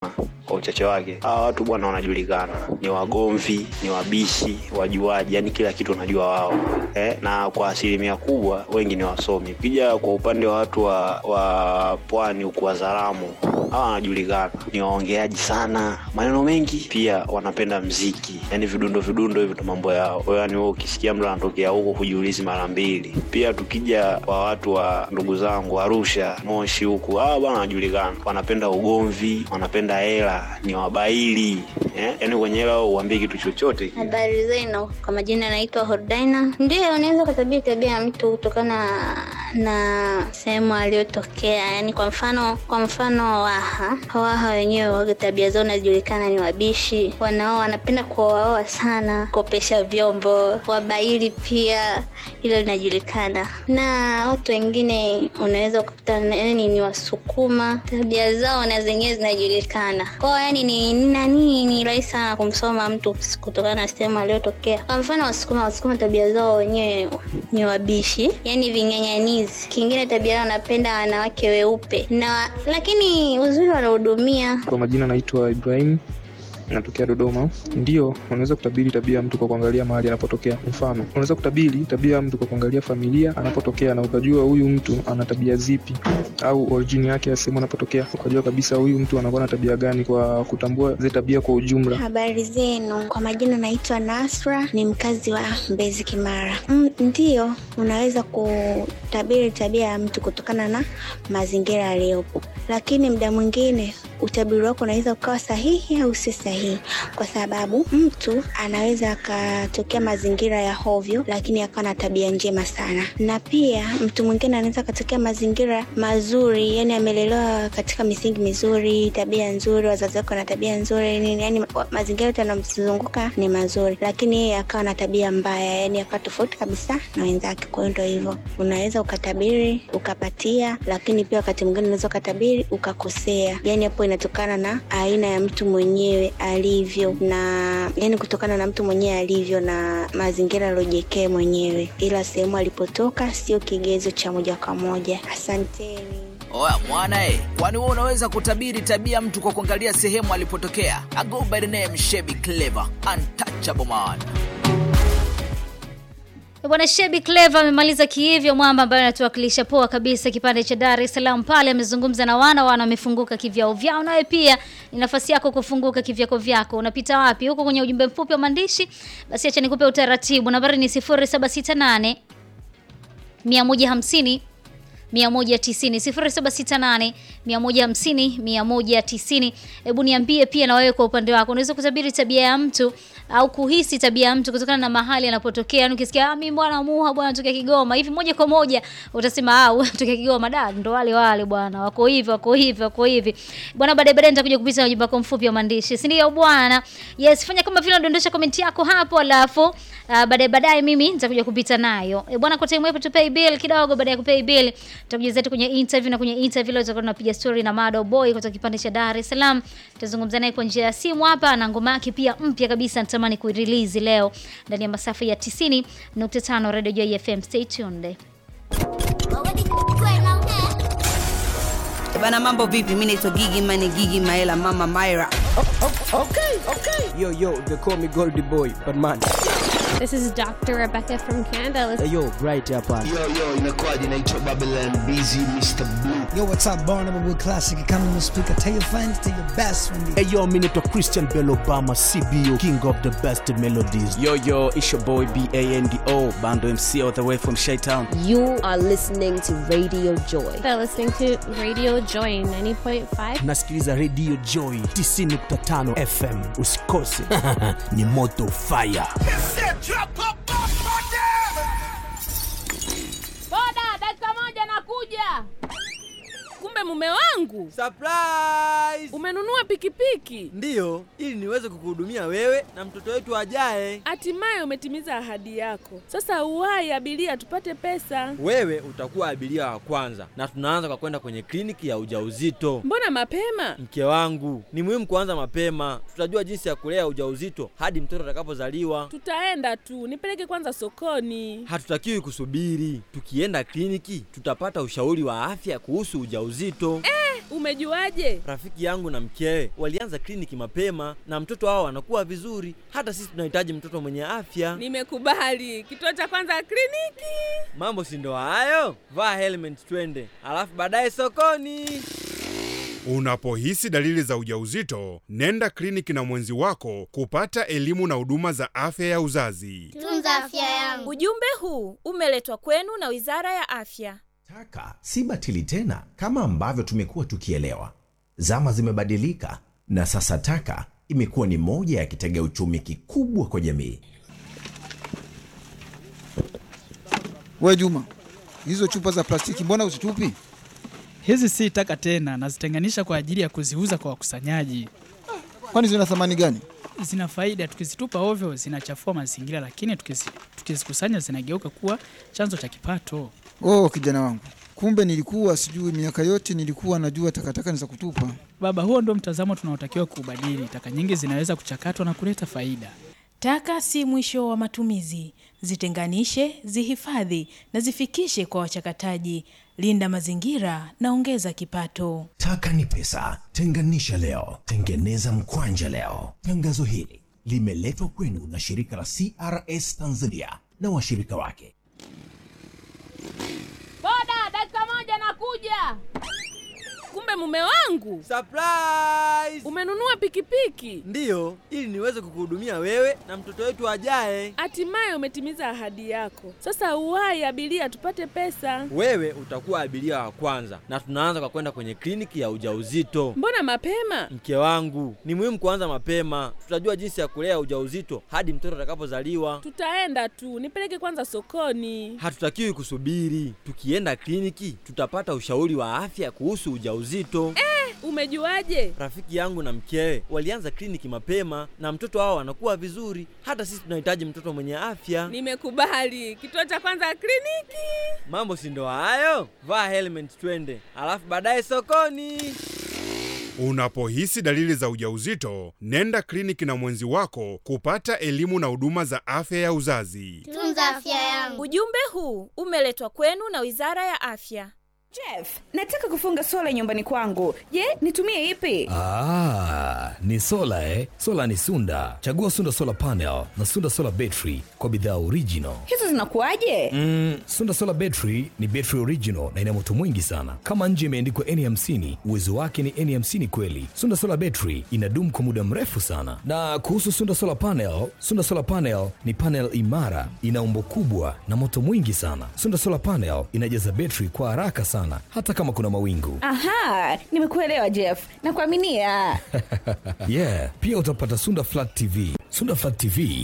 kwa uchache wake hawa watu bwana wanajulikana ni wagomvi ni wabishi wajuaji yani kila kitu wanajua wao eh, na kwa asilimia kubwa wengi ni wasomi ukija kwa upande wa watu wa, wa pwani huku wazaramu hawa wanajulikana ni waongeaji sana maneno mengi pia wanapenda mziki yani vidundo vidundo hivi ndo mambo yao Kwa hiyo yani wewe ukisikia mtu anatokea huko kujiulizi mara mbili pia tukija kwa watu wa ndugu zangu arusha moshi huku hawa bwana wanajulikana wanapenda ugomvi wanapenda hela ni wabaili eh? yani kwenye hela wao uambie kitu chochote Habari zenu, kwa majina anaitwa Hordaina. Ndio, unaweza kutabiri tabia ya mtu kutokana na sehemu aliyotokea. Yani kwa mfano, kwa mfano Waha, Waha wenyewe waga tabia zao najulikana ni wabishi, wanao wanapenda kuoaoa sana, kopesha vyombo, wabaili pia, hilo linajulikana. Na watu wengine unaweza kukutana yani ni Wasukuma, tabia zao na zenyewe zinajulikana kwao, yani ni ni nani, ni rahisi sana kumsoma mtu kutokana na sehemu aliyotokea. Kwa mfano Wasukuma, Wasukuma tabia zao wenyewe ni wabishi, yani ving'ang'anizi. Kingine tabia yao wanapenda wanawake weupe na lakini uzuri wanahudumia. Kwa majina naitwa Ibrahim natokea Dodoma. Ndio, unaweza kutabiri tabia ya mtu kwa kuangalia mahali anapotokea. Mfano, unaweza kutabiri tabia ya mtu kwa kuangalia familia anapotokea, na ukajua huyu mtu ana tabia zipi, au origin yake ya sehemu anapotokea, ukajua kabisa huyu mtu anakuwa na tabia gani, kwa kutambua zile tabia kwa ujumla. Habari zenu, kwa majina naitwa Nasra, ni mkazi wa Mbezi Kimara. Mm, ndiyo, unaweza kutabiri tabia ya mtu kutokana na mazingira aliyopo, lakini muda mwingine utabiri wako unaweza ukawa sahihi au si sahihi, kwa sababu mtu anaweza akatokea mazingira ya hovyo, lakini akawa na tabia njema sana, na pia mtu mwingine anaweza akatokea mazingira mazuri, yani amelelewa katika misingi mizuri, tabia nzuri, wazazi wake wana tabia nzuri nini, yani mazingira yote yanamzunguka ni mazuri, lakini yeye akawa na tabia mbaya, yani akawa tofauti kabisa na wenzake. Kwa hiyo ndo hivyo, unaweza ukatabiri ukapatia, lakini pia wakati mwingine unaweza ukatabiri ukakosea, yani hapo inatokana na aina ya mtu mwenyewe alivyo, na yani kutokana na mtu mwenyewe alivyo na mazingira aliyojekee mwenyewe, ila sehemu alipotoka sio kigezo cha moja kwa moja. Asanteni. Oya mwana eh, kwani wewe unaweza kutabiri tabia mtu kwa kuangalia sehemu alipotokea? I go by the name Shebi Clever, untouchable man. Bwana Shebi Clever amemaliza kihivyo, mwamba ambaye anatuwakilisha poa kabisa kipande cha Dar es Salaam pale. Amezungumza na wana wana, wamefunguka kivyao vyao. Nawe pia ni nafasi yako kufunguka kivyako vyako. Unapita wapi? Huko kwenye ujumbe mfupi wa maandishi? Basi acha nikupe utaratibu. Nambari ni 0768 150 190 0768 150 190. Hebu niambie pia na wewe kwa upande wako, unaweza kutabiri tabia ya mtu au kuhisi tabia ya mtu kutokana na mahali anapotokea. Yani ukisikia ah, mimi bwana Muha bwana natokea Kigoma hivi, moja kwa moja utasema ah, wewe unatokea Kigoma, da ndo wale wale bwana, wako hivi wako hivi wako hivi bwana. Baadaye baadaye nitakuja kupita ujumbe wako mfupi wa maandishi, si ndio bwana? Yes, fanya kama vile unadondosha comment yako hapo, alafu uh, baadaye baadaye mimi nitakuja kupita nayo e, bwana. Kwa time hapo tu pay bill kidogo, baada ya kupay bill tutakuja zetu kwenye interview, na kwenye interview leo tutakuwa tunapiga story na Mado Boy kutoka kipande cha Dar es Salaam. Tutazungumza naye kwa njia ya simu hapa, na ngoma yake pia mpya kabisa natamani kuirelease leo ndani ya masafa ya 90.5 Radio Joy FM. Stay tuned. Bana, mambo vipi? Mimi naitwa Gigi Mane, Gigi Maela, Mama Myra. Okay, okay. Yo, yo, they call me Goldie Boy, but man. This is Dr. Rebecca from Canada. Hey, yo, right hapa. Yo, yo, inakuwaje? Naitwa Babylon Busy Mr. Blue. Yo, what's up, Barnum with Classic Economy Speaker. Tell your friends, tell your best friend. Hey, yo, mimi naitwa Christian Bell Obama, CBO, king of the best melodies. Yo, yo, it's your boy B-A-N-D-O, Bando MC all the way from Shytown. You are listening to Radio Joy. They're listening to Radio Joy 90.5. Nasikiliza Radio Joy 90.5 FM. Usikose. Ni moto fire. Boda, dakika moja nakuja. Kumbe mume wangu Surprise! umenunua pikipiki, Ndiyo, ili niweze kukuhudumia wewe na mtoto wetu ajaye. hatimaye umetimiza ahadi yako. Sasa uwai abiria, tupate pesa. Wewe utakuwa abiria wa kwanza, na tunaanza kwa kwenda kwenye kliniki ya ujauzito. Mbona mapema? Mke wangu, ni muhimu kuanza mapema. Tutajua jinsi ya kulea ujauzito hadi mtoto atakapozaliwa. Tutaenda tu, nipeleke kwanza sokoni. Hatutakiwi kusubiri. Tukienda kliniki, tutapata ushauri wa afya kuhusu ujauzito. Eh, Umejuaje? Rafiki yangu na mkewe walianza kliniki mapema na mtoto wao anakuwa vizuri. Hata sisi tunahitaji mtoto mwenye afya. Nimekubali. Kituo cha kwanza kliniki. Mambo si ndo hayo? Vaa helmet twende, alafu baadaye sokoni. Unapohisi dalili za ujauzito, nenda kliniki na mwenzi wako kupata elimu na huduma za afya ya uzazi. Tunza afya yangu. Ujumbe huu umeletwa kwenu na Wizara ya Afya. Taka si batili tena kama ambavyo tumekuwa tukielewa. Zama zimebadilika na sasa taka imekuwa ni moja ya kitega uchumi kikubwa kwa jamii. We Juma, hizo chupa za plastiki mbona uzitupi? Hizi si taka tena, nazitenganisha kwa ajili ya kuziuza kwa wakusanyaji. Kwani zina thamani gani? Zina faida, tukizitupa ovyo zinachafua mazingira, lakini tukizi- tukizikusanya zinageuka kuwa chanzo cha kipato. Oh, kijana wangu, kumbe nilikuwa sijui. Miaka yote nilikuwa najua takataka ni za kutupa. Baba, huo ndio mtazamo tunaotakiwa kuubadili. Taka nyingi zinaweza kuchakatwa na kuleta faida. Taka si mwisho wa matumizi. Zitenganishe, zihifadhi na zifikishe kwa wachakataji. Linda mazingira na ongeza kipato. Taka ni pesa, tenganisha leo, tengeneza mkwanja leo. Tangazo hili limeletwa kwenu na shirika la CRS Tanzania na washirika wake. Boda, dakika moja nakuja. Kumbe mume wangu Surprise! umenunua pikipiki, Ndiyo, ili niweze kukuhudumia wewe na mtoto wetu ajaye. hatimaye umetimiza ahadi yako. Sasa uwahi abiria, tupate pesa. Wewe utakuwa abiria wa kwanza, na tunaanza kwa kwenda kwenye kliniki ya ujauzito. Mbona mapema? Mke wangu, ni muhimu kuanza mapema. Tutajua jinsi ya kulea ujauzito hadi mtoto atakapozaliwa. Tutaenda tu, nipeleke kwanza sokoni. Hatutakiwi kusubiri. Tukienda kliniki, tutapata ushauri wa afya kuhusu ujauzito. Eh, umejuaje? Rafiki yangu na mkewe walianza kliniki mapema na mtoto wao anakuwa vizuri. Hata sisi tunahitaji mtoto mwenye afya. Nimekubali. Kituo cha kwanza kliniki. Mambo si ndo hayo? Vaa helmet twende, alafu baadaye sokoni. Unapohisi dalili za ujauzito, nenda kliniki na mwenzi wako kupata elimu na huduma za afya ya uzazi. Tunza afya yangu. Ujumbe huu umeletwa kwenu na Wizara ya Afya. Jeff, nataka kufunga sola nyumbani kwangu. Je, nitumie ipi? Ah, ni sola eh? Sola ni Sunda. Chagua Sunda Solar Panel na Sunda Solar Battery kwa bidhaa original. Hizo zinakuwaje? Mm, Sunda Solar Battery ni battery original na ina moto mwingi sana. Kama nje imeandikwa N50, uwezo wake ni N50 kweli. Sunda Solar Battery inadumu kwa muda mrefu sana. Na kuhusu Sunda Solar Panel, Sunda Solar Panel ni panel imara, ina umbo kubwa na moto mwingi sana. Sunda Solar Panel inajaza battery kwa haraka sana hata kama kuna mawingu. Aha, nimekuelewa Jeff. Nakuaminia. yeah, pia utapata Sunda Flat TV. Sunda Flat TV